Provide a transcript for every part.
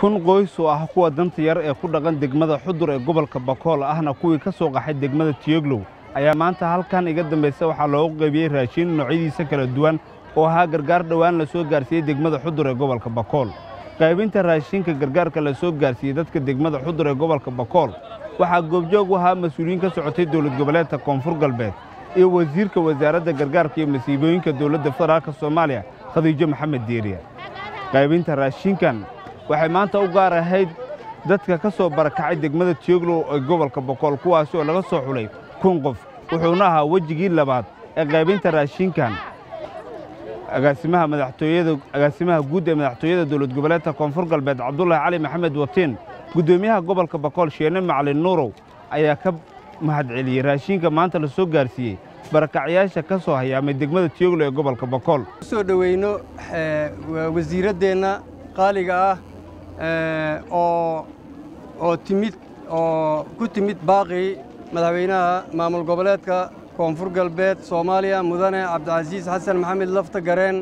kun qoys oo ah kuwa danta yar ee ku dhaqan degmada xudur ee gobolka bakool ahna kuwii ka soo qaxay degmada tiyoglow ayaa maanta halkan iga dambaysa waxaa loogu qaybiyey raashin noocyadiisa kala duwan oo ahaa gargaar dhowaan la soo gaarsiiyey degmada xudur ee gobolka bakool qaybinta raashinka gargaarka la soo gaarsiiyey dadka degmada xudur ee gobolka bakool waxaa goobjoog u ahaa mas-uuliyiin ka socotay dowlad goboleedka koonfur galbeed iyo wasiirka wasaaradda gargaarka iyo masiibooyinka dowladda federaalka soomaaliya khadiijo maxamed diiriya qaybinta raashinkan waxay maanta u gaar ahayd dadka ka soo barakacay degmada tiyoglow ee gobolka bokool kuwaasi oo laga soo xulay kun qof wuxuuna ahaa wejigii labaad ee qaybinta raashinkan agaasimaha madaxtooyada agaasimaha guud ee madaxtooyada dowlad goboleedka koonfur galbeed cabdulaahi cali maxamed watiin guddoomiyaha gobolka bakool sheene macalin nuurow ayaa ka mahadceliyey raashinka maanta la soo gaarsiiyey barakacyaasha ka soo hayaamay degmada tiyoglow ee gobolka bakool soo dhoweyno wasiiraddeenna qaaliga ah oo oo timid oo ku timid baaqii madaxweynaha maamul goboleedka koonfur galbeed soomaaliya mudane cabdicasiis xasan maxamed lafta gareen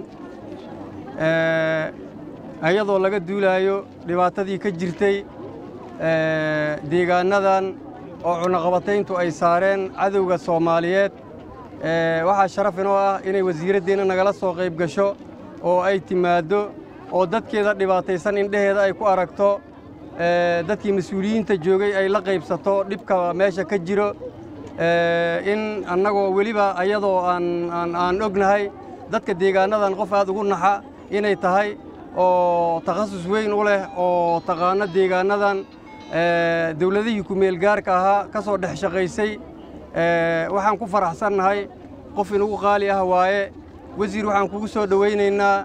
iyadoo laga duulaayo dhibaatadii ka jirtay deegaannadan oo cunaqabatayntu ay saareen cadowga soomaaliyeed waxaa sharaf inoo ah inay wasiiraddeenna nagala soo qayb gasho oo ay timaaddo oo dadkeeda dhibaataysan indheheeda ay ku aragto dadkii mas-uuliyiinta joogay ay la qaybsato dhibka meesha ka jiro in annagoo weliba ayadoo aan ognahay dadka deegaannadan qof aad ugu naxa inay tahay oo takhasus weyn u leh oo taqaano deegaannadan dawladihii ku-meelgaarka ahaa ka soo dhex shaqaysay waxaan ku faraxsannahay qof inugu qaali ah waaye wasiir waxaan kugu soo dhowaynaynaa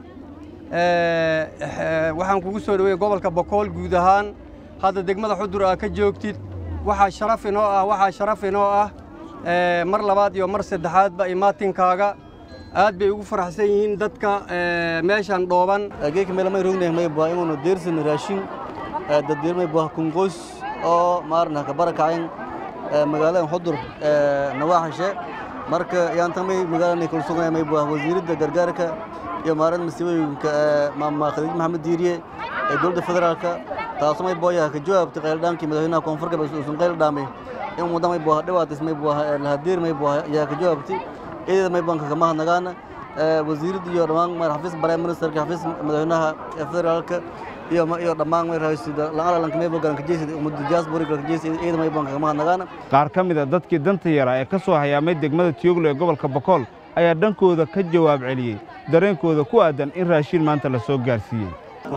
waxaan kugu soo dhowey gobolka bakool guud ahaan hadda degmada xudur aa ka joogtid waxaa sharaf inoo ah waxaa sharaf inoo ah mar labaad iyo mar saddexaadba imaatinkaaga aad bay ugu faraxsan yihiin dadka meeshan dhooban geeka meel may rognay may baa inuu deersan raashin daddeer may baa kunqoys oo maarna ka barakayn magaalada xudur nawaaxishe marka yaanta may magaalada kala sugnay may baa wasiiradda gargaarka iyo maaradda masiibooyinka maama khadiij maxamed diiriye ee dowladda federaalka taasoo may booyaha ka jawaabtay qayldhaankii madaxweynaha koonfur galbeed uusan qayl dhaamay in wadda may booha dhawaatis may booha lahadiir may booha yaa ka jawaabtay eedada may banka kama hadnagaana wasiiradda iyo dhammaan mar xafiis prime ministerka xafiis madaxweynaha federaalka iyo iyo dhammaan may raasida la'aalalanka may bogan ka jeesida ummadda diaspora ka jeesida eedada may banka kama hadnagaana qaar ka mid a dadkii danta yaraa ee ka soo hayaamay degmada tiyoglow ee gobolka bakool ayaa dhankooda ka jawaab celiyey dareenkooda ku aadan in raashin maanta la soo gaarsiiyey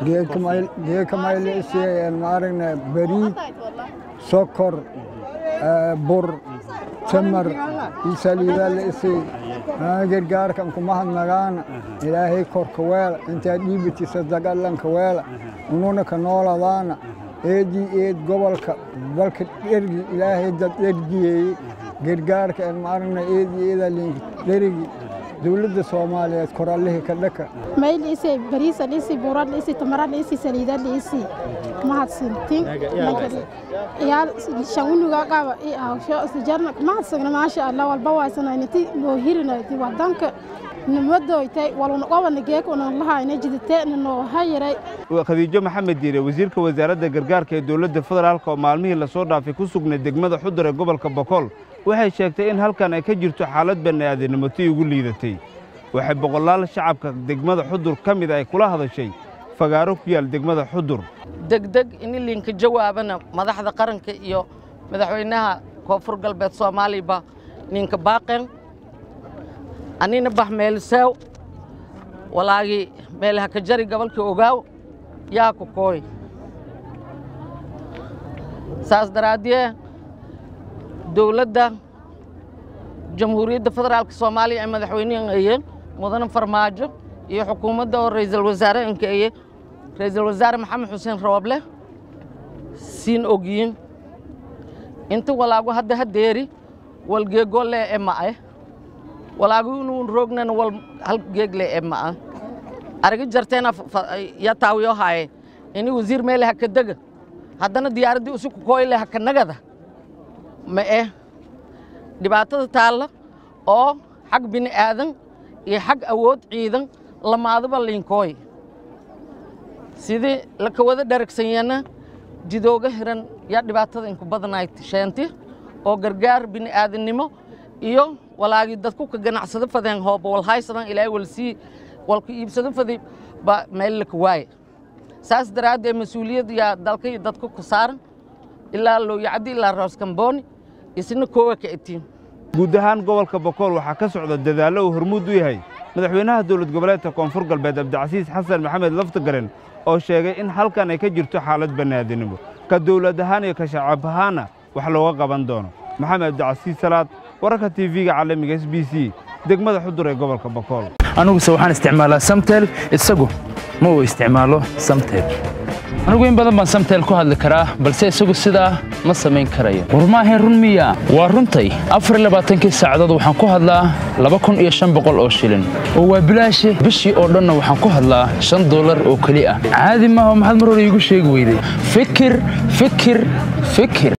geeka mayleisiyeen maaragna bariid sokor bur tamar iyo saliidaa la isay gargaarkan kuma hadnagaana ilaahay korka weela intaa dhiibati sadaqallanka weela ununa ka nooladaana eedii eed gobolka balka dhergi ilaahay dad dhergiyeeye gargaarka en maaragna eedii eedaa linka dherigi dowladda soomaaliyeed korallihii ka dhaka mayl isi bariisan isi buran isi tamaran isi saliidan isi mahadsantin yaal shawunuga qaba i awsho sijarna mahadsagna maasha allah walba waasanaynati noo hirinayti wadanka nimadoytay waluna qobana geekuna lahayna jiditeena noo hayiray khadiijo maxamed diire wasiirka wasaaradda gargaarka ee dowladda federaalka oo maalmihii lasoo dhaafay ku sugnay degmada xudur ee gobolka bakool waxay sheegtay in halkan ay ka jirto xaalad bani'aadanimo tii ugu liidatay waxay boqolaal shacabka degmada xudur ka mid ay kula hadashay fagaaro ku yaal degmada xudur degdeg in linka jawaabana madaxda qaranka iyo madaxweynaha koonfur galbeed soomaaliba ninka baaqen anina bax meeliseew walaagii meelaha ka jari gobolka ogaaw yaa ku kooy saas daraaddee dowladda jamhuuriyadda federaalka soomaaliya ee madaxweyneeye mudane farmaajo iyo xukuumadda oo ra'iisul wasaare ankeeye ra'iisul wasaare maxamed xuseen rooble siin ogyiin inta walaagu hadda hadeeri wal geego lee e ma'e walaagu inuun roognana wal hal geeg lee e ma'a aragi jarteena ya taawiyo haaye ini wasiir meele haka dega haddana diyaaraddii usi ku kooyle haka nagada ma eh dhibaatada taalla oo xag bini aadan iyo xag awood ciidan lamaaduba liinkooy sidii laka wada dharagsanyana jidooga hiran yaa dhibaatada inku badanayd sheenti oo gargaar bini'aadannimo iyo walaagii dadku ka ganacsado fadeen hooba walhaysadan ilaahay walsii walku iibsado fadi ba meel laka waaye saas daraaddeed mas-uuliyad yaa dalka iyo dadku ku saaran ilaa looyacaddi ilaa rooskambooni isna koowa ka etiin guud ahaan gobolka bakool waxaa ka socda dadaallo uu hormuud u yahay madaxweynaha dowlad goboleedka koonfur galbeed cabdicasiis xasan maxamed laftagaren oo sheegay in halkan ay ka jirto xaalad bannaadinimo ka dowlad ahaan iyo ka shacab ahaanna wax looga qaban doono maxamed cabdicasiis salaad wararka tv-ga caalamiga s b c degmada xudur ee gobolka bakool aniguse waxaan isticmaalaa samtel isagu ma uu isticmaalo samtel anigu in badan baan samtel ku hadli karaa balse isagu sidaa ma samayn karayo war maahayn run miya waa runtay afar iyo labaatankii saacadood waxaan ku hadlaa laba kun iyo shan boqol oo shilin oo waa bilaashi bishii oo dhanna waxaan ku hadlaa shan dollar oo keli ah caadi maaha maxaad mar hore iigu sheegi weyday fikir fikir fikir